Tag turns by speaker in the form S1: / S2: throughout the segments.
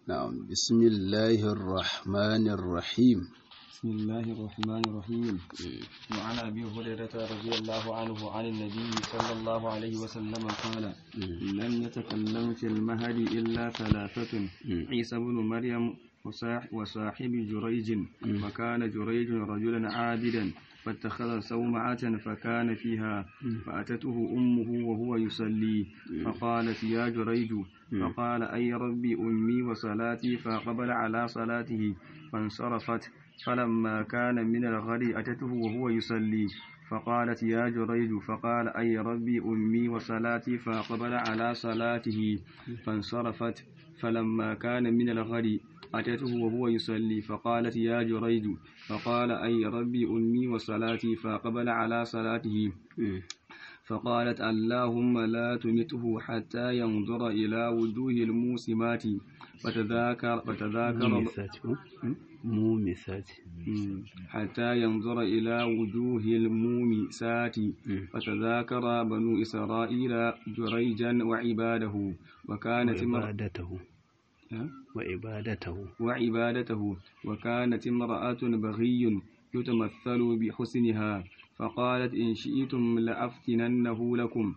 S1: نعم بسم الله الرحمن الرحيم
S2: بسم الله الرحمن الرحيم وعن أبي هريرة رضي الله عنه عن النبي صلى الله عليه وسلم قال لم يتكلم في المهد إلا ثلاثة عيسى بن مريم وصاح- وصاحب جريج وكان جريج رجلا عابدا فاتخذ صومعة فكان فيها فأتته أمه وهو يصلي فقالت يا جريج فقال أي ربي أمي وصلاتي فقبل على صلاته فانصرفت فلما كان من الغد أتته وهو يصلي فقالت يا جريج فقال أي ربي أمي وصلاتي فأقبل على صلاته فانصرفت فلما كان من الغد أتته وهو يصلي فقالت يا جريج فقال أي ربي أمي وصلاتي فأقبل على صلاته فقالت اللهم لا تمته حتى ينظر إلى وجوه الموسمات فتذاكر فتذاكر
S1: مومسات مومسات
S2: مم. حتى ينظر إلى وجوه المومسات فتذاكر بنو إسرائيل جريجا وعباده وكانت امرأة
S1: وعبادته وعبادته
S2: وعبادته وكانت امرأة بغي يتمثل بحسنها فقالت إن شئتم لأفتننه لكم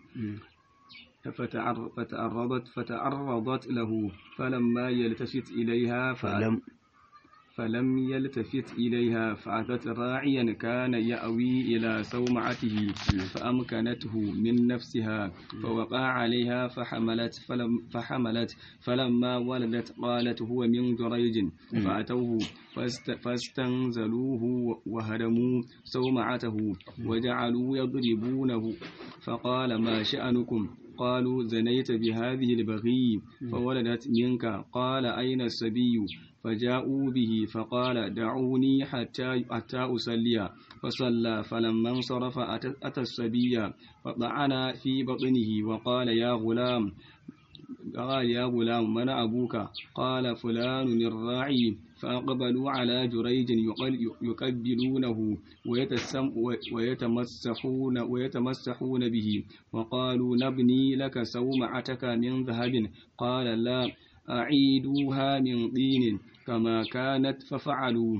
S2: فتعر- فتعرضت فتعرضت له فلما يلتفت إليها فأت
S1: فلم
S2: فلم يلتفت إليها فأتت راعيا كان يأوي إلى سومعته فأمكنته من نفسها فوقع عليها فحملت فلم فحملت فلما ولدت قالت هو من جريج فأتوه فاست فاستنزلوه وهدموا سومعته وجعلوا يضربونه فقال ما شأنكم قالوا زنيت بهذه البغي فولدت منك قال أين السبي فجاءوا به فقال دعوني حتى حتى أصلي فصلى فلما انصرف أتى أتى السبي فطعن في بطنه وقال يا غلام قال يا غلام من أبوك قال فلان الراعي فأقبلوا على جريج يقل- يقبلونه ويتسم ويتمسحون ويتمسحون به وقالوا نبني لك سومعتك من ذهب قال لا أعيدوها من طين كما كانت ففعلوا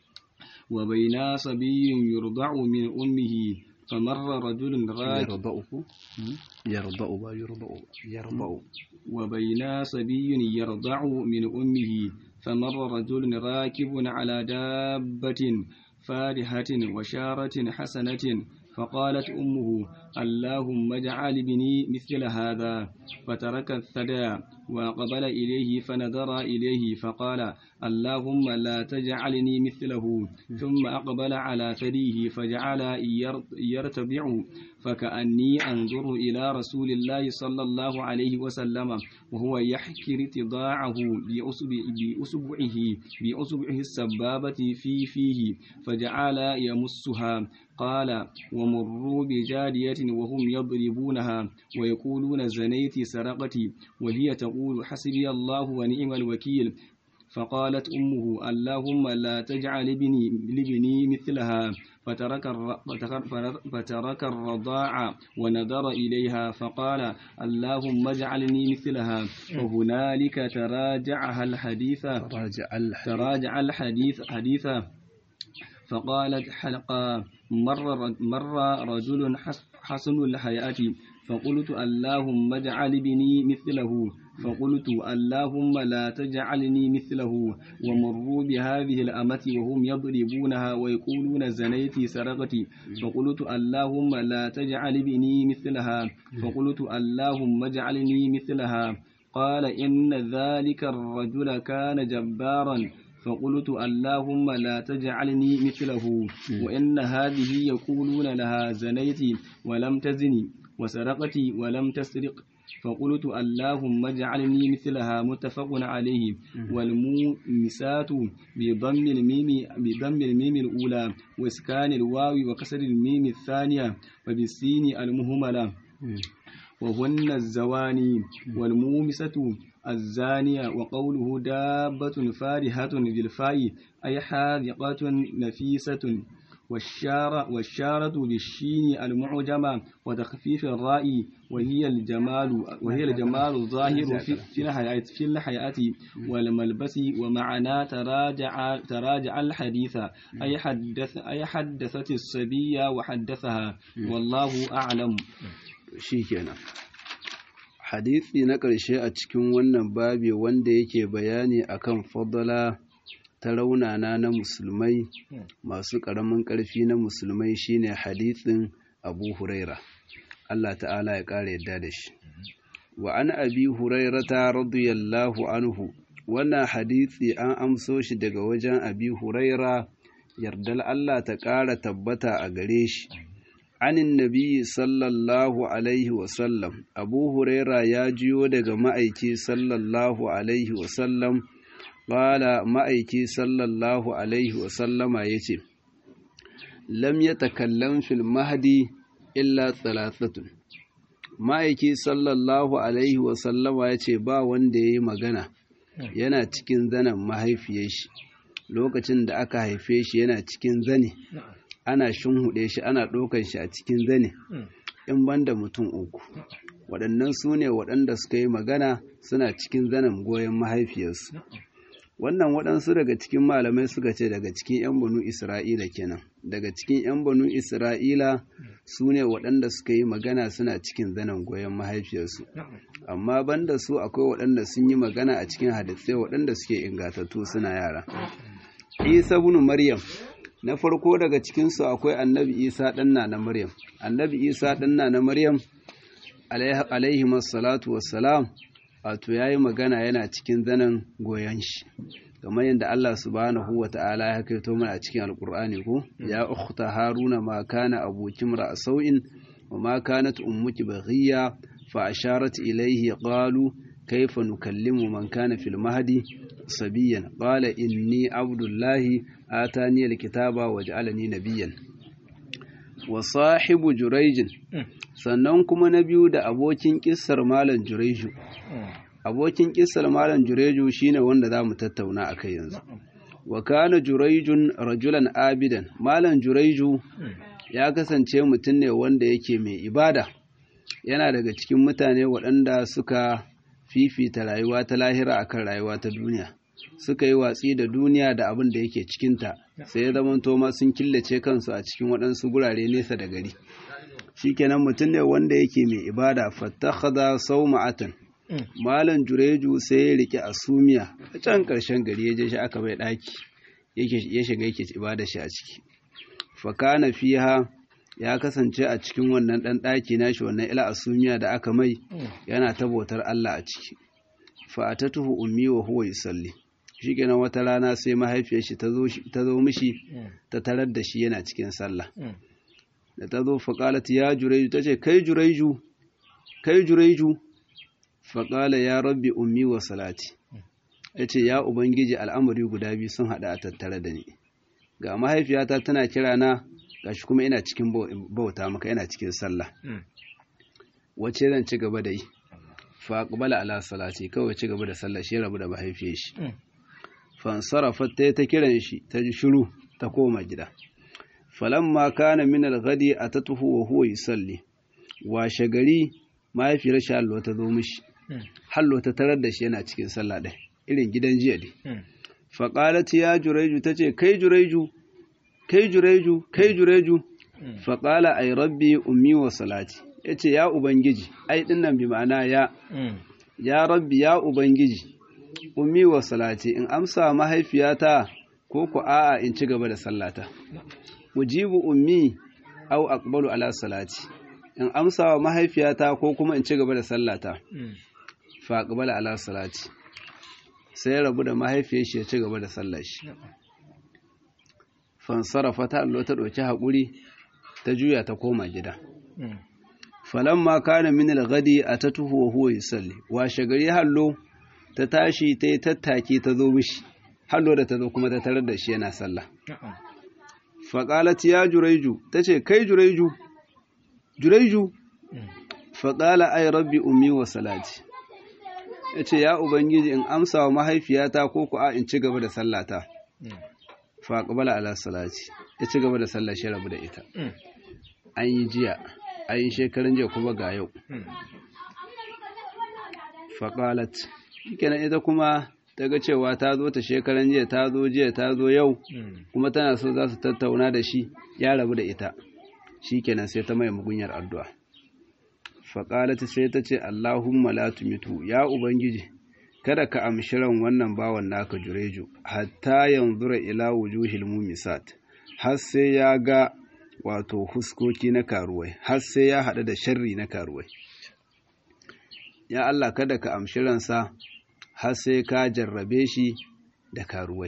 S2: وبينا صبي يرضع من أمه فمر رجل راكب
S1: يرضعه يرضع ويرضع يرضع
S2: وبينا صبي يرضع من أمه فمر رجل راكب على دابة فارهة وشارة حسنة فقالت أمه اللهم اجعل ابني مثل هذا فترك الثدى وقبل إليه فنظر إليه فقال اللهم لا تجعلني مثله ثم أقبل على ثديه فجعل ير- يرتبع فكأني أنظر إلى رسول الله صلى الله عليه وسلم وهو يحكي ارتضاعه بأصبع- بأصبعه بأصبعه السبابة في فيه فجعل يمسها قال ومروا بجارية وهم يضربونها ويقولون زنيت سرقتي وهي تقول حسبي الله ونعم الوكيل فقالت أمه اللهم لا تجعل ابني لابني مثلها فترك الر- فتر- فترك الرضاع ونظر إليها فقال اللهم اجعلني مثلها وهنالك تراجعها الحديث
S1: راجع الحديث
S2: تراجع الحديث حديثا فقالت حلقة مر مر رجل حس- حسن الحياة فقلت اللهم اجعل ابني مثله فقلت اللهم لا تجعلني مثله ومروا بهذه الأمة وهم يضربونها ويقولون زنيتي سرقتي فقلت اللهم لا تجعل ابني مثلها فقلت اللهم اجعلني مثلها قال إن ذلك الرجل كان جبارا فقلت اللهم لا تجعلني مثله وإن هذه يقولون لها زنيت ولم تزني وسرقت ولم تسرق فقلت اللهم اجعلني مثلها متفق عليه والمومسات بضم الميم بضم الميم الأولى وإسكان الواو وكسر الميم الثانية وبالسين المهملة وهن الزواني والمومسة الزانية وقوله دابة فارهة بالفاء أي حاذقة نفيسة والشارة والشارة بالشين المعجمة وتخفيف الراء وهي الجمال وهي الجمال الظاهر في في الحياة في الحياة والملبس ومعنى تراجع تراجع الحديث أي حدث أي حدثت الصبية وحدثها والله أعلم
S1: shikenan hadisi na ƙarshe a cikin wannan babi wanda yake bayani akan fadala ta raunana na musulmai masu ƙaramin ƙarfi na musulmai shine hadisin abu huraira Allah ta'ala ya ƙara yadda da shi wa an abi hurairata radiyallahu anhu wannan hadisi an amso shi daga wajen abi huraira yardal Allah ta ƙara tabbata a gare shi anin nabi sallallahu alaihi wasallam abu huraira ya jiyo daga ma'aiki sallallahu alaihi wasallam ƙala ma'aiki sallallahu alaihi wasallama ya ce lam ya takallan fil mahdi illa thalathatun ma'aiki sallallahu alaihi wasallama ya ce ba wanda ya yi magana yana cikin zanen mahaifiyar shi lokacin da aka haife shi yana cikin zane ana shunhuɗe shi ana ɗaukan shi a cikin zane in banda mutum uku waɗannan su ne waɗanda suka yi magana suna cikin zanen goyon mahaifiyarsu wannan waɗansu daga cikin malamai suka ce daga cikin 'yan banu isra'ila kenan daga cikin 'yan banu isra'ila su ne waɗanda suka yi magana suna cikin zanen goyon mahaifiyarsu amma banda su akwai waɗanda sun yi magana a cikin hadisai waɗanda suke ingatattu suna yara isa bin maryam na farko daga cikinsu akwai annabi isa ɗanna na maryam annabi isa ɗanna na maryam alaihi salatu wassalam wato ya yi magana yana cikin zanen goyon shi kamar yadda Allah subhanahu wa ta'ala ya kaito mana a cikin alkur'ani ko ya ukhta haruna ma kana abokin ra'a sau'in wa ma kanat ummuki baghiya fa asharat ilayhi qalu kayfa nukallimu man kana fil mahdi sabiyan qala inni abdullahi atani alkitaba waj'alani nabiyyan wa sahibu jurayjin sannan kuma na biyu da abokin kissar malam jurayju abokin kissar malam jureju shine wanda za mu tattauna a kai yanzu wa kana jurejun rajulan abidan malam jureju ya kasance mutum ne wanda yake mai ibada yana daga cikin mutane waɗanda suka fifita rayuwa ta lahira akan rayuwa ta duniya suka yi watsi da duniya da abin da yake cikinta sai ya zamanto ma sun killace kansu a cikin waɗansu gurare nesa da gari shikenan mutum ne wanda yake mai ibada fattakhadha sawma'atan Malam Jureju sai ya rike asumiya a can ƙarshen gari ya je shi aka bai ɗaki ya shiga yake ibada shi a ciki. Fakana fiha ya kasance a cikin wannan ɗan ɗaki nashi wannan ila asumiya da aka mai yana ta bautar Allah a ciki. Fa'atatuhu ummi wa huwa yusalli. Shi kenan wata rana sai mahaifiyar shi ta zo mishi ta tarar da shi yana cikin sallah. Da ta zo faƙalat ya Jureju ta ce kai Jureju kai Jureju faƙala ya rabbi ummi wa salati ya ce ya ubangiji al'amari guda biyu sun haɗa a tattare da ni ga mahaifiyata tana kira na gashi kuma ina cikin bauta maka ina cikin sallah wace zan ci gaba da yi faƙbala ala salati kawai ci gaba da sallah shi rabu da mahaifiyar shi fansarafa ta ta kiran shi ta ji shiru ta koma gida falamma kana min al-ghadi atatuhu wa huwa yusalli washe gari mahaifiyar shi Allah ta zo mishi hallo ta tarar da shi yana cikin sallah ɗaya irin gidan jiya ne faƙalat ya jureju ta ce kai jureju kai jureju kai jureju faƙala ai rabbi ummi wa salati ya ce ya ubangiji ai dinnan bi ma'ana ya ya rabbi ya ubangiji ummi wa salati in amsa mahaifiyata ko ku a'a in ci gaba da sallata ujibu ummi au aqbalu ala salati in amsa wa mahaifiyata ko kuma in ci gaba da sallata fa aqbala ala salati sai rabu da mahaifiyar shi ya ci gaba da sallar shi fansarafa ta allo ta ɗauki haƙuri ta juya ta koma gida falamma kana min al-ghadi atatuhu wa huwa yusalli washe gari hallo ta tashi ta yi tattaki ta zo mishi hallo da ta zo kuma ta tarar da shi yana sallah faqalat ya juraiju tace kai juraiju juraiju faqala ay rabbi ummi wa salati yace ya ubangiji in amsa wa mahaifiyata ko ku a in ci gaba da sallata fa qabala ala salati ya ci gaba da sallar shi rabu da ita an yi jiya an yi shekarun jiya kuma ga yau fa qalat kenan ita kuma ta ga cewa ta zo ta shekaran jiya ta zo jiya ta zo yau kuma tana so za su tattauna da shi ya rabu da ita shi kenan sai ta mai mugunyar addu'a faƙalata sai ta ce Allahumma la tumitu ya Ubangiji kada ka amshi ran wannan bawan naka jureju hatta yanzura ila wujuhil mumisat har sai ya ga wato huskoki na karuwai har sai ya haɗu da sharri na karuwai ya Allah kada ka amshi ransa har sai ka jarrabe shi da karuwai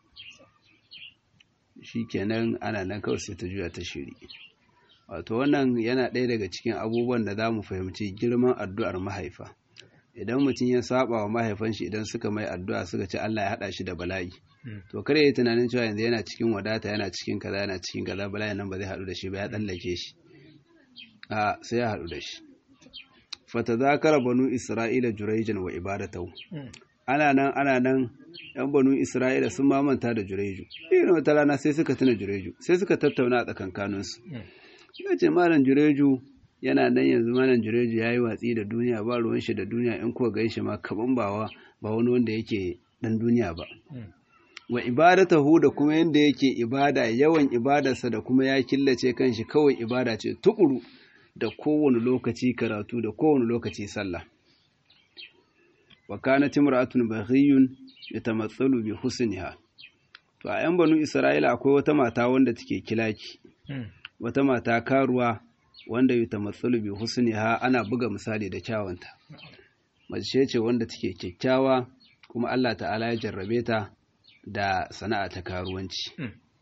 S1: shi kenan ana nan kawai sai ta juya ta shiri wato wannan yana ɗaya daga cikin abubuwan da za mu fahimci girman addu'ar mahaifa idan mutum ya saba wa mahaifan shi idan suka mai addu'a suka ce Allah ya haɗa shi da bala'i to kare yi tunanin cewa yanzu yana cikin wadata yana cikin kaza yana cikin kaza bala'i nan ba zai haɗu da shi ba ya tsallake shi a sai ya haɗu da shi fatazakara banu isra'ila juraijan wa ibadatahu ana nan ana nan yan banu isra'ila sun mamanta da jureju irin wata rana sai suka tuna jureju sai suka tattauna a tsakankaninsu ya ce malam jureju yana nan yanzu malam jureju ya yi watsi da duniya ba ruwan shi da duniya in kuwa gan shi ma kaman ba ba wani wanda yake dan duniya ba wa ibadatahu da kuma yanda yake ibada yawan ibadarsa da kuma ya killace kanshi kawai ibada ce tukuru da kowane lokaci karatu da kowane lokaci sallah wa kanat imra'atun baghiyun yatamatsalu bi husniha to a yan banu isra'ila akwai wata mata wanda take kilaki wata mata karuwa wanda yatamatsalu bi husniha ana buga misali da kyawunta mace ce wanda take kyakkyawa kuma Allah ta'ala ya jarrabe ta da sana'a ta karuwanci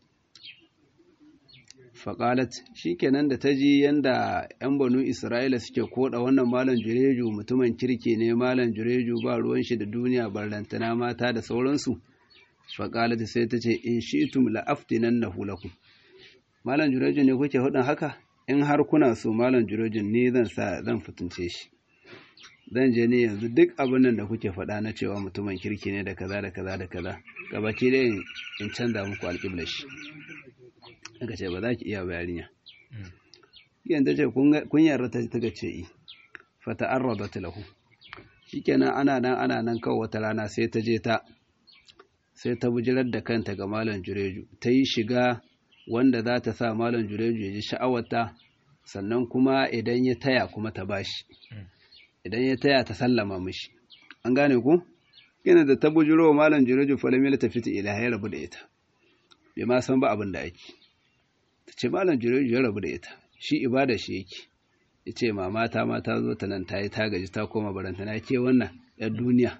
S1: faƙalat shi kenan da ta ji yadda 'yan banu isra'ila suke koda wannan malam jureju mutumin kirki ne malam jureju ba ruwan shi da duniya barlantana mata da sauransu faƙalat sai ta ce in shi tum la'aftinan na hulaku malam jureju ne kuke hudun haka in har kuna so malam jureju ne zan sa zan fitince shi zan je ne yanzu duk abin nan da kuke faɗa na cewa mutumin kirki ne da kaza da kaza da kaza gabaki dai in canza muku alƙiblar shi aka ce ba za ki iya bayaniya yan ta ce kun yarda ta ta ce i fata an ta lahu shikenan ana nan ana nan kawai wata rana sai ta je ta sai ta bujirar da kanta ga malam jureju ta yi shiga wanda za ta sa malam jureju ya ji sha'awarta sannan kuma idan ya taya kuma ta bashi idan ya taya ta sallama mishi an gane ku yana da ta bujiro wa malam jureju falamila ta fita ila ya rabu da ita bai ma san ba abin da ake ta ce malam jureju ya rabu da ita shi ibada shi yake ya ce mama ta ma ta zo ta nan ta yi ta gaji ta koma baranta na ke wannan yar duniya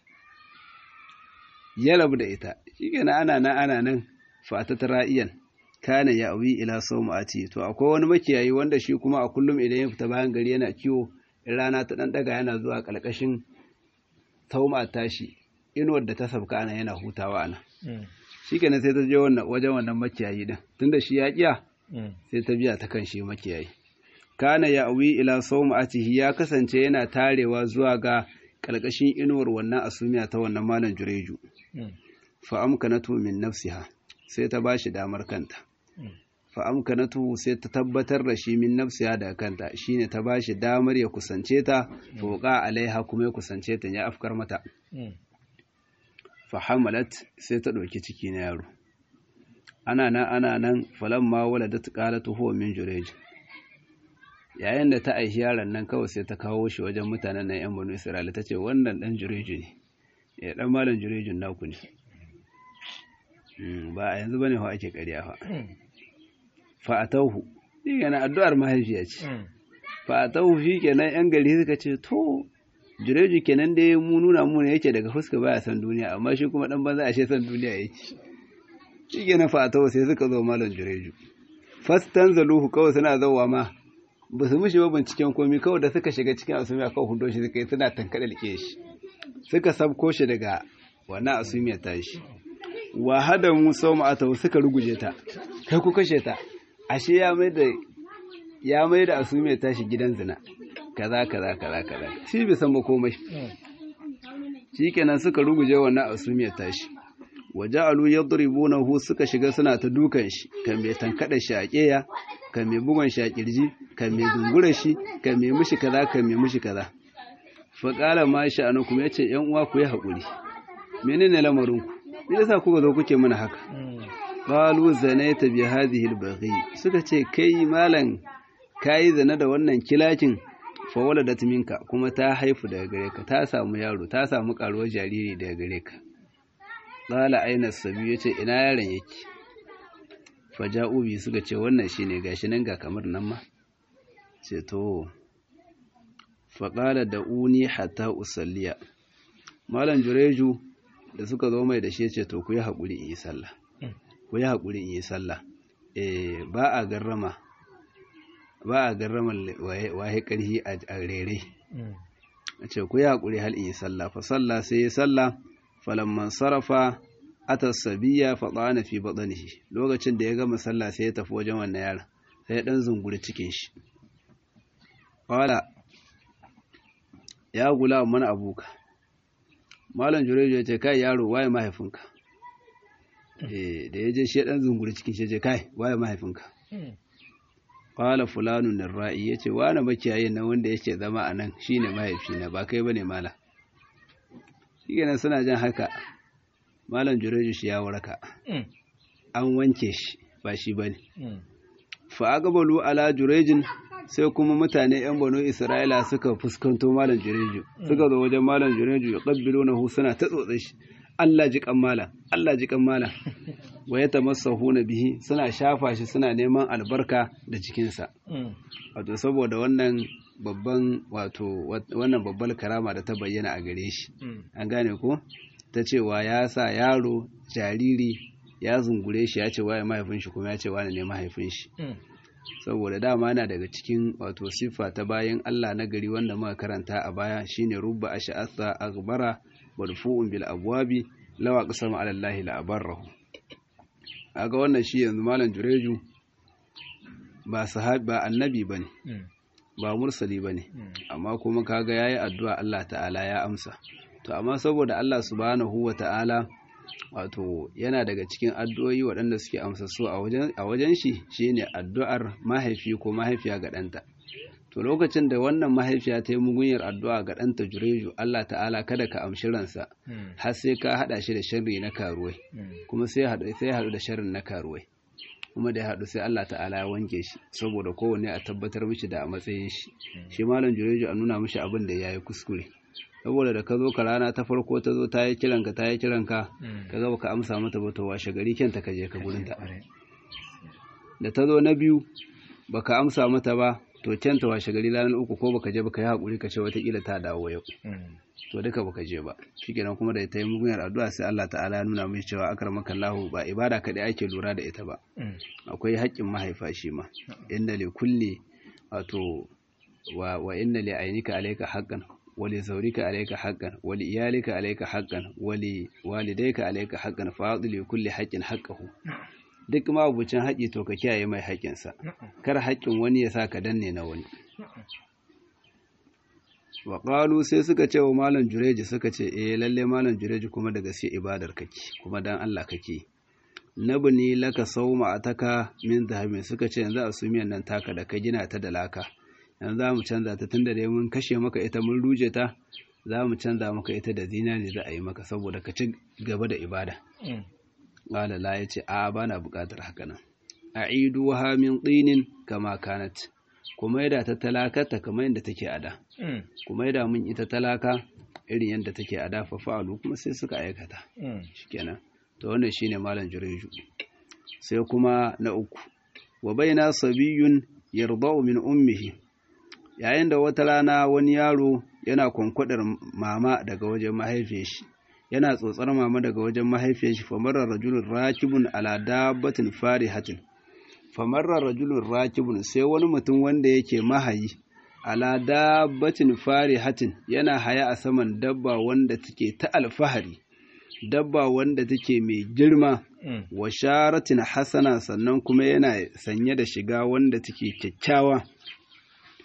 S1: ya rabu da ita shi kenan ana nan ana nan fata ta ra'iyan kana ya awi ila sau ati to akwai wani makiyayi wanda shi kuma a kullum idan ya fita bayan gari yana kiwo in rana ta ɗan ɗaga yana zuwa ƙarƙashin tauma tashi inuwar da ta sabka ana yana hutawa ana shi kenan sai ta je wajen wannan makiyayi din tunda shi ya kiya sai ta biya ta kan shi makiyayi kana ya awi ila sawma'atihi ya kasance yana tarewa zuwa ga ƙarƙashin inuwar wannan asumiya ta wannan malam jureju fa amkanatu min nafsiha sai ta bashi damar kanta fa amkanatu sai ta tabbatar da shi min nafsiha da kanta shine ta bashi damar ya kusance ta foqa alaiha kuma ya kusance ta ya afkar mata fa hamalat sai ta ɗauki ciki na yaro ana nan ana nan falamma waladat qalat huwa min jurej yayin da ta aishi yaron nan kawai sai ta kawo shi wajen mutanen nan yan banu isra'ila tace wannan dan jureju ne ya dan malam jurejun naku ne ba a yanzu bane fa ake ƙarya fa fa atauhu shi kenan addu'ar mahaifiya ce fa atauhu shi kenan yan gari suka ce to jureju kenan dai mu nuna mu ne yake daga fuska baya san duniya amma shi kuma dan banza ashe san duniya yake shi kenan fa atauhu sai suka zo malam jureju fastan zaluhu kawai suna zauwa ma ba su mishi ba binciken komi kawai da suka shiga cikin asumiya kawai hudo shi suka yi suna tankaɗa like shi suka sabko shi daga wannan asumiya ta shi wa hada musa ma'atahu suka ruguje ta kai ku kashe ta ashe ya mai da ya mai da asumiya ta shi gidan zina kaza kaza kaza kaza shi bai san ba komai shikenan suka ruguje wannan asumiya ta shi waja'alu yadribunahu suka shiga suna ta dukan shi kan mai tankada shi a keya kan mai bugon shi a kirji kan mai dungura shi kan mai mushi kaza kan mai mushi kaza fa qala ma sha'anukum yace yan uwa ku yi hakuri menene lamarin ku me yasa kuka zo kuke mana haka qalu zanaita bi hadhihi al-baghi suka ce kai malam kai zana da wannan kilakin fa waladat minka kuma ta haifu daga gare ka ta samu yaro ta samu karuwar jariri daga gare ka qala aina sabi yace ina yaron yake fa ja'u bi suka ce wannan shine gashi nan ga kamar nan ma ce to fa qala da uni hatta usalliya malam jureju da suka zo mai da shi ce to ku yi haƙuri in yi sallah ku yi haƙuri in yi sallah eh ba a garrama ba a garrama wahe ƙarhi a rere a ce ku yi haƙuri hal in yi sallah fa sallah sai yi sallah falamman sarrafa ata sabiya fa tsana fi baɗanihi lokacin da ya gama sallah sai ya tafi wajen wannan yaron sai ya ɗan zunguri cikin shi ƙwala ya gula mana abuka malam jureju ya ce kai yaro waye mahaifinka eh da ya je shi dan zunguri cikin shi ce kai waye mahaifinka qala fulanun narra'i yace wani makiyayin nan wanda yake zama a nan shine mahaifina ba kai bane mala shikenan suna jan haka malam jureju shi ya waraka an wanke shi ba shi bane fa agabalu ala jurejin sai kuma mutane 'yan banu isra'ila suka fuskanto malam jureju suka zo wajen malam jureju ya ƙabbilo na suna ta tsotse shi allah ji kan malam allah ji kan malam wa ya tamassahu na bihi suna shafa shi suna neman albarka da jikinsa wato saboda wannan babban wato wannan babbar karama da ta bayyana a gare shi an gane ko ta cewa ya sa yaro jariri ya zungure shi ya ce waye mahaifin shi kuma ya ce wane ne mahaifin shi saboda dama na daga cikin wato siffa ta bayan Allah na gari wanda muka karanta a baya shine rubba ash'atha aghbara marfu'un bil abwabi lawa qasama ala Allah la abarrahu aga wannan shi yanzu malam jureju ba sahabi ba annabi bane ba mursali bane amma kuma kaga yayi addu'a Allah ta'ala ya amsa to amma saboda Allah subhanahu wa ta'ala wato yana daga cikin addu'o'i waɗanda suke amsa su a wajen shi shine addu'ar mahaifi ko mahaifiya ga ɗanta to lokacin da wannan mahaifiya ta yi mugunyar addu'a ga ɗanta jureju Allah ta'ala kada ka amshi ransa har sai ka haɗa shi da sharri na karuwai kuma sai haɗu sai haɗu da sharrin na karuwai kuma da ya haɗu sai Allah ta'ala ya wanke shi saboda kowanne a tabbatar mishi da a matsayin shi shi malam jureju a nuna mishi abin da ya yi kuskure saboda da ka zo ka rana ta farko ta zo ta yi kiranka ta yi kiranka ka ga baka amsa mata ba to washe gari kyanta ka je ka gurin ta da ta zo na biyu baka amsa mata ba to kyanta washe gari ranar uku ko baka je baka yi hakuri ka ce watakila ta dawo yau to duka baka je ba shikenan kuma da ta yi mugunyar addu'a sai Allah ta'ala ya nuna mai cewa akramaka Allahu ba ibada kadai ake lura da ita ba akwai haƙƙin mahaifa shi ma inna li kulli wato wa wa inna li ainika alayka haqqan ولزوجك عليك حقا ولإيالك عليك حقا ولوالديك عليك حقا فاضل لكل حق حقه duk ma abucin haƙi to ka kiyaye mai haƙinsa kar haƙin wani ya sa ka danne na wani wa qalu sai suka ce wa malam jureji suka ce eh lalle malam jureji kuma da gaske ibadar kake kuma dan Allah kake nabni laka sawma ataka min dhahabin suka ce yanzu asumiyan nan taka da ka gina ta da laka yanzu za mu canza ta tunda dai mun kashe maka ita mun ruje ta za mu canza maka ita da zinari za a yi maka saboda ka ci gaba da ibada ƙala la ya ce a ba na buƙatar haka nan a idu ha min tsinin kama kanat kuma yada ta talakata kamar yadda take a da kuma yada mun ita talaka irin yadda take a da fa fa'alu kuma sai suka aikata shikenan to wannan shine malam jureju sai kuma na uku wa baina sabiyun yardau min ummihi yayin da wata rana wani yaro yana kwankwadar mama daga wajen mahaifiyar shi yana tsotsar mama daga wajen mahaifiyar shi famarar rajulun rakibun ala dabbatin farihatin famarar rajulun rakibun sai wani mutum wanda yake mahayi ala dabbatin farihatin yana haya a saman dabba wanda take ta alfahari dabba wanda take mai girma wa sharatin hasana sannan kuma yana sanye da shiga wanda take kyakkyawa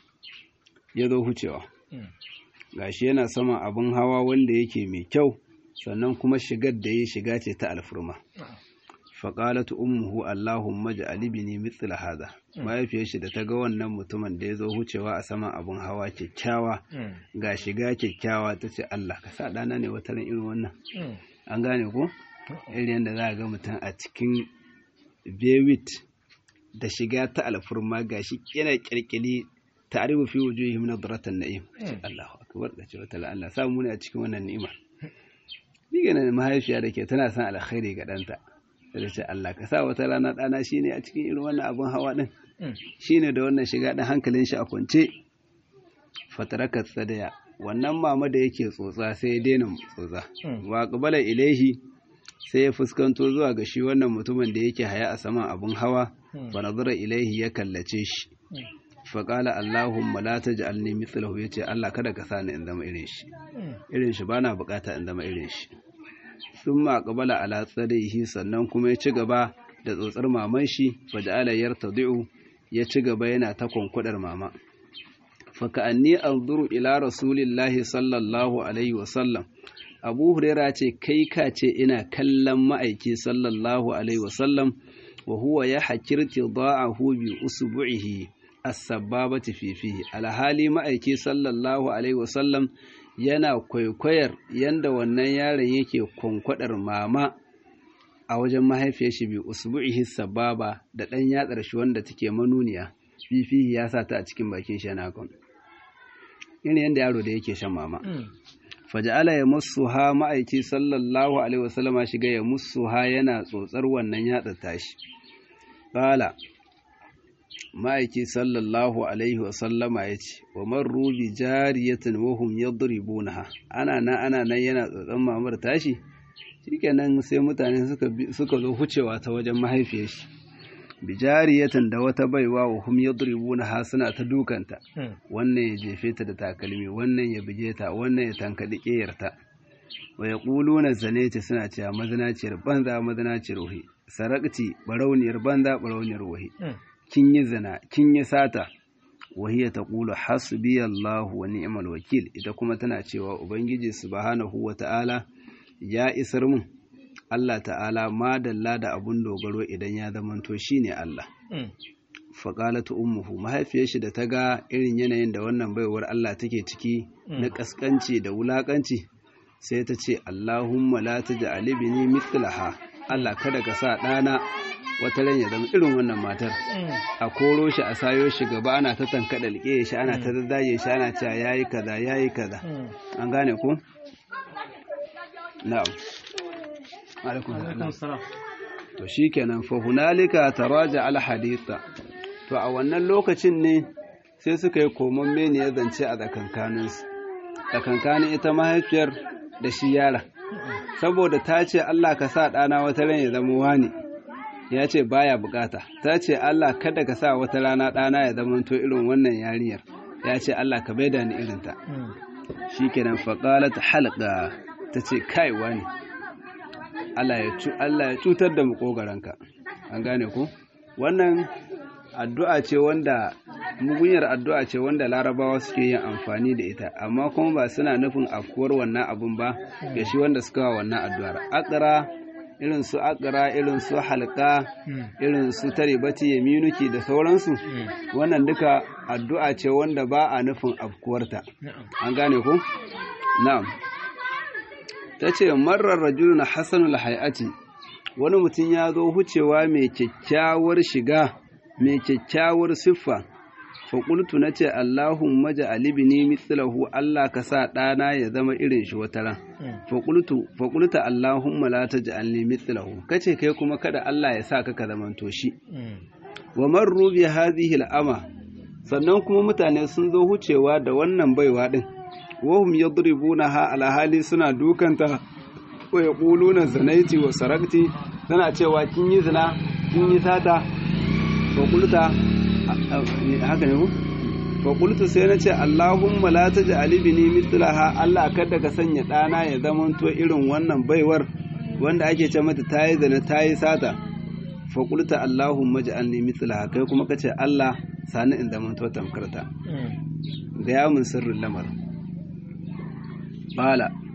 S1: ya zo hucewa gashi yana sama abin hawa wanda yake mai kyau sannan kuma shigar da yi shiga ce ta alfurma faƙalatu ummuhu allahumma ja'al ibni mithla hadha mahaifiyar shi da ta ga wannan mutumin da ya zo hucewa a saman abun hawa kyakkyawa ga shiga kyakkyawa ta ce Allah ka sa ɗana ne wata irin wannan an gane ko irin yadda za a ga mutum a cikin bewit da shiga ta alfurma ga shi yana kirkili ta'rifu fi wujuhihim nadratan na'im Allahu akbar da ce wata Allah samu ne a cikin wannan ni'ima ni ga mahaifiya da ke tana son alkhairi ga ɗanta da ce Allah ka sa wata rana ɗana shi ne a cikin irin wannan abin hawa ɗin shi ne da wannan shiga ɗin hankalin shi a kwance fatarakar tsadaya wannan mama da yake tsotsa sai ya daina tsotsa wa ƙabala ilaihi sai ya fuskanto zuwa ga shi wannan mutumin da yake haya a saman abin hawa ba nazara ilaihi ya kallace shi faƙala Allahumma la taj'alni mithlahu yace Allah kada ka sa ni in zama irin shi irin shi bana bukata in zama irin shi sun maƙabala ala tsarihi sannan kuma ya ci gaba da tsotsar maman shi faja'ala yartadi'u ya ci gaba yana ta kwankwadar mama faka'anni anzuru ila rasulillahi sallallahu alaihi wasallam abu huraira ce kai ka ce ina kallon ma'aiki sallallahu alaihi wasallam wa huwa ya hakirti da'ahu bi usbu'ihi as-sababati fi fihi alhali ma'aiki sallallahu alaihi wasallam yana kwaikwayar yanda wannan yaron yake kwankwadar mama a wajen mahaifiyar shi bi usbu'ihi sababa da dan yatsar shi wanda take manuniya fifihi ya sa ta a cikin bakin shi yana kan yana yanda yaro da yake shan mama faja'ala ya mussuha ma'aiki sallallahu alaihi wasallama shiga ya mussuha yana tsotsar wannan yatsar tashi qala ma'aiki sallallahu alaihi wasallama ya ce wa marru bi jariyatin wahum yadribunaha ana nan ana nan yana tsotson mamar tashi shikenan sai mutane suka suka zo hucewa ta wajen mahaifiyar shi bi jariyatin da wata baiwa wa hum yadribunaha suna ta dukanta wannan ya jefe ta da takalmi wannan ya buge ta wannan ya tankadi ƙeyarta wa yaquluna zanati suna cewa mazinaciyar banza mazinaciyar wahi sarakti barauniyar banza barauniyar wahi kin yi zina kin yi sata wahiya ta ƙulu hasbiyallahu wa ni'mal wakil ita kuma tana cewa ubangiji subhanahu wa ta'ala ya isar mun Allah ta'ala madalla da abun dogaro idan ya zamanto shine Allah faƙalatu ummuhu mahaifiyar shi da ta ga irin yanayin da wannan baiwar Allah take ciki na kaskanci da wulakanci sai ta ce Allahumma la taj'al ibni mithlaha Allah kada ka sa ɗana wata ran ya zama irin wannan matar a koro shi a sayo shi gaba ana ta tankaɗa liƙe shi ana ta daddaye shi ana cewa yayi kaza yayi kaza an gane ku na'am alaikum salam to shikenan fa hunalika taraja al haditha to a wannan lokacin ne sai suka yi komon mene ya zance a tsakankanin su tsakankanin ita mahaifiyar da shi yara saboda ta ce Allah ka sa ɗana wata ran ya zama wani ya ce baya bukata ta ce Allah kada ka sa wata rana ɗana ya zamanto irin wannan yarinyar ya ce Allah ka baida ni irinta shi kenan faƙalat halqa ta ce kaiwa ne Allah ya cutar da makogaranka an gane ku wannan addu'a ce wanda mugunyar addu'a ce wanda larabawa suke yin amfani da ita amma kuma ba suna nufin afkuwar wannan abun ba ga shi wanda suka wa wannan addu'ar akara irin su akara irin su halka irin su taribati yaminuki da sauransu wannan duka addu'a ce wanda ba a nufin afkuwarta an gane ku na'am ta ce marar rajulun hasanul hay'ati wani mutum ya zo hucewa mai kyakkyawar shiga mai kyakkyawar siffa faƙultu na ce Allahun maja alibini mithlahu Allah ka sa ɗana ya zama irin shi wata ran faƙulta Allahun malata ji alni mithlahu ka ce kai kuma kada Allah ya sa ka ka zamanto shi wa marru bi hadhihi al'ama sannan kuma mutane sun zo hucewa da wannan baiwa din wahum yadribunaha ala hali suna dukanta wa yaquluna zanaiti wa sarakti tana cewa kin yi zina kin yi sata faƙulta haka ne ku faƙultu sai na ce Allahumma la taj'al ibni mithlaha Allah kada ka sanya ɗana ya zamanto irin wannan baiwar wanda ake ce mata tayi zina tayi sata faƙulta Allahumma ja'alni mithlaha kai kuma kace Allah sani in zamanto tamkarta ga ya mun sirrin lamar bala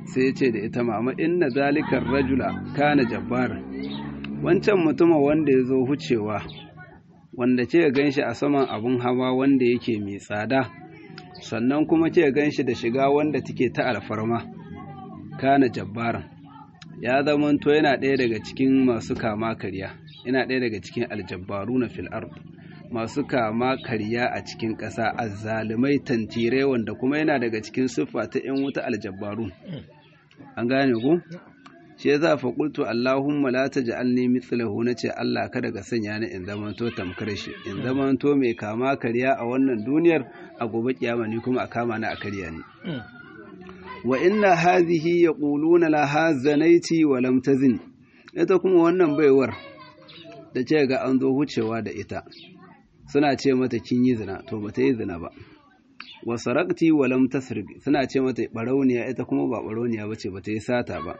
S1: sai ya ce da ita mama inna zalikar rajula kana jabbar wancan mutumin wanda ya zo hucewa wanda ce gan shi a saman abun hawa wanda yake mai tsada sannan kuma ce gan shi da shiga wanda take ta alfarma kana jabbaran ya zamanto yana ɗaya daga cikin masu kama karya yana ɗaya daga cikin aljabbaru na fil ard masu kama karya a cikin ƙasa azzalumai tantirai wanda kuma yana daga cikin siffa ta 'yan wuta aljabbaru an gane ku shi yasa fa qultu allahumma la taj'alni mithlahu nace Allah kada ka sanya ni in zamanto tamkar shi in zamanto mai kama karya a wannan duniyar a gobe kiyama ni kuma a kama na a karya ni wa inna hadhihi yaquluna laha zanaiti wa lam tazin ita kuma wannan baiwar da ce ga an zo hucewa da ita suna ce mata kin yi zina to bata yi zina ba wa sarakti wa lam tasrik suna ce mata barauniya ita kuma ba barauniya bace bata yi sata ba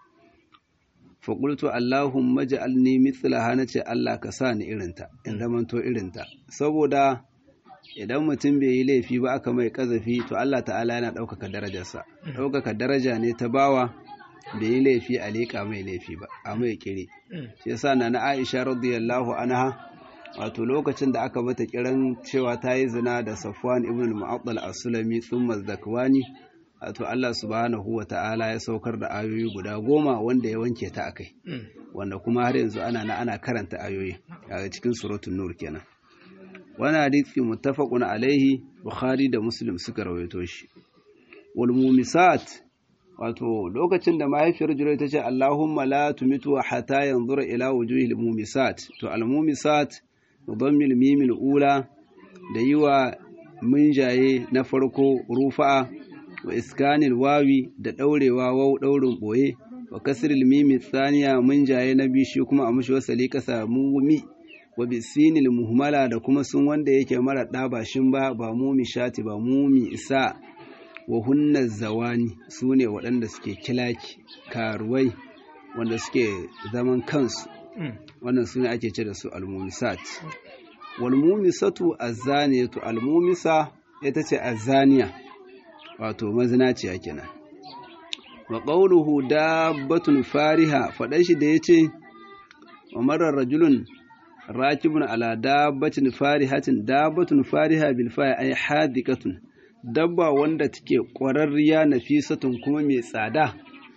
S1: fa qultu allahumma ja'alni mithlaha nace Allah ka sa ni irinta in zamanto irinta saboda idan mutum bai yi laifi ba aka mai kazafi to Allah ta'ala yana ɗaukaka darajarsa ɗaukaka daraja ne ta bawa bai yi laifi a leƙa mai laifi ba a mai kire shi yasa na na Aisha radiyallahu anha wato lokacin da aka mata kiran cewa ta yi zina da Safwan ibn al-Mu'attal as-Sulami thumma zakwani wato Allah subhanahu wa ta'ala ya saukar da ayoyi guda goma wanda ya wanke ta akai wanda kuma har yanzu ana na ana karanta ayoyi a cikin suratul nur kenan wani hadisi muttafaqun alaihi bukhari da muslim suka rawaito shi wal mumisat wato lokacin da mahaifiyar jurai ta ce allahumma la tumitu hatta yanzura ila wujuhil mumisat to al mumisat mudammil mimil ula da yiwa munjaye na farko rufa'a wa iskanil wawi da daurewa wau daurin boye wa kasril mimi tsaniya munjaye na biyu shi kuma a mushi wasali kasa mumi wa bisinil muhmala da kuma sun wanda yake mara ɗabashin ba ba mumi shati ba mumi isa wa hunna zawani su ne waɗanda suke kilaki karuwai wanda suke zaman kansu wannan su ne ake ce da su almumisat walmumisatu azzaniyatu almumisa ita ce azzaniya wato mazinaciya kenan wa qawluhu dabbatun fariha faɗan shi da yace wa marar rajulun rakibun ala dabbatin farihatin dabbatun fariha bil fa'i ay hadikatun dabba wanda take ƙwararriya nafisatun kuma mai tsada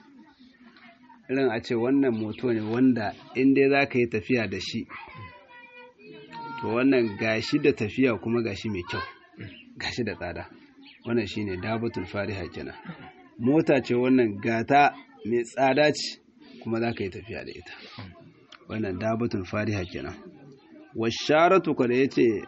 S1: irin a ce wannan moto ne wanda in dai za ka yi tafiya da shi to wannan gashi da tafiya kuma gashi mai kyau gashi da tsada wannan shine dabbatul fariha kenan mota ce wannan gata mai tsada ce kuma za ka yi tafiya da ita wannan dabbatul fariha kenan washaratu ko da yace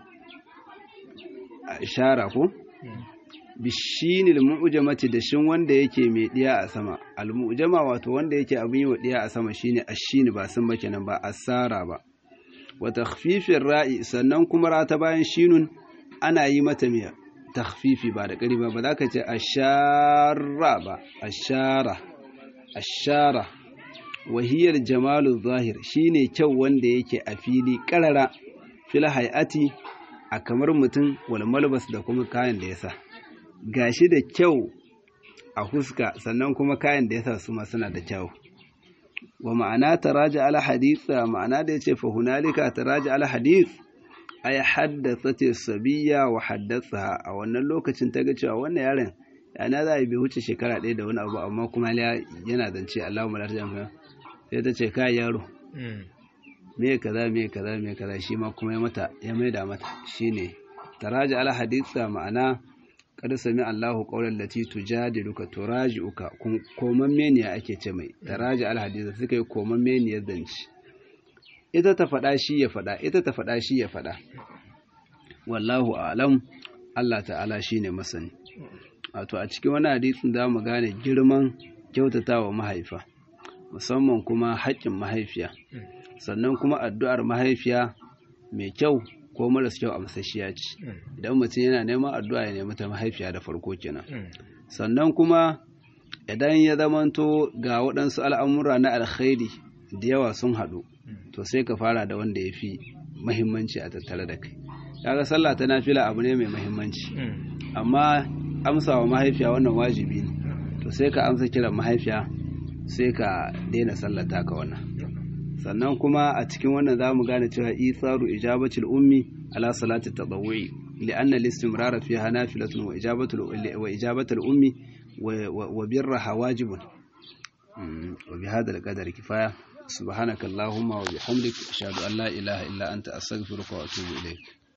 S1: shara ko bishinil mu'jamati da shin wanda yake mai diya a sama al mu'jama wato wanda yake abin yi wa diya a sama shine ashini ba sun ba kenan ba asara ba wa takhfifir ra'i sannan kuma ra ta bayan shinun ana yi mata mai takhfifi ba da ƙari ba ba za ka ce ashara ba ashara ashara wahiyar jamalu zahir shine kyau wanda yake a fili karara fil hayati a kamar mutum wal malbas da kuma kayan da ya sa gashi da kyau a huska sannan kuma kayan da ya sa su ma suna da kyau wa ma'ana taraja al hadith ma'ana da yace fa hunalika taraja al hadith ay haddathat sabiyya wa haddatha a wannan lokacin ta ga cewa wannan yaron yana za a bi wuce shekara ɗaya da wani abu amma kuma yana zance Allahumma la tajamma sai ta ce kai yaro me kaza me kaza me kaza shi ma kuma ya mata ya maida mata shine taraja al haditha ma'ana kada sami Allahu qawlan lati tujadiluka turaji'uka koman meniya ake ce mai taraja al haditha suka yi koman meniyar zance ita ta faɗa shi ya faɗa ita ta faɗa shi ya faɗa wallahu a'lam Allah ta'ala shine masani wato a cikin wani hadisin za mu gane girman kyautatawa mahaifa musamman kuma haƙƙin mahaifiya sannan kuma addu'ar mahaifiya mai kyau ko maras kyau a masashiya ce idan mutum yana neman addu'a ya nemi ta mahaifiya da farko kenan sannan kuma idan ya zamanto ga waɗansu al'amura na alkhairi da yawa sun haɗu to sai ka fara da wanda ya fi mahimmanci a tattare da kai kaga sallah ta nafila abu ne mai mahimmanci amma amsa wa mahaifiya wannan wajibi ne to to sai ka amsa kiran mahaifiya sai ka daina sallata ka wannan sannan kuma a cikin wannan za mu gane cewa isaru ijabatul ummi ala salati tadawwi li'anna al-istimrar fiha nafilatun wa ijabatul wa ijabatul ummi wa birraha wajibun wa bihadha al-qadar kifaya subhanaka allahumma wa bihamdika ashhadu an la ilaha illa anta astaghfiruka wa atubu ilayk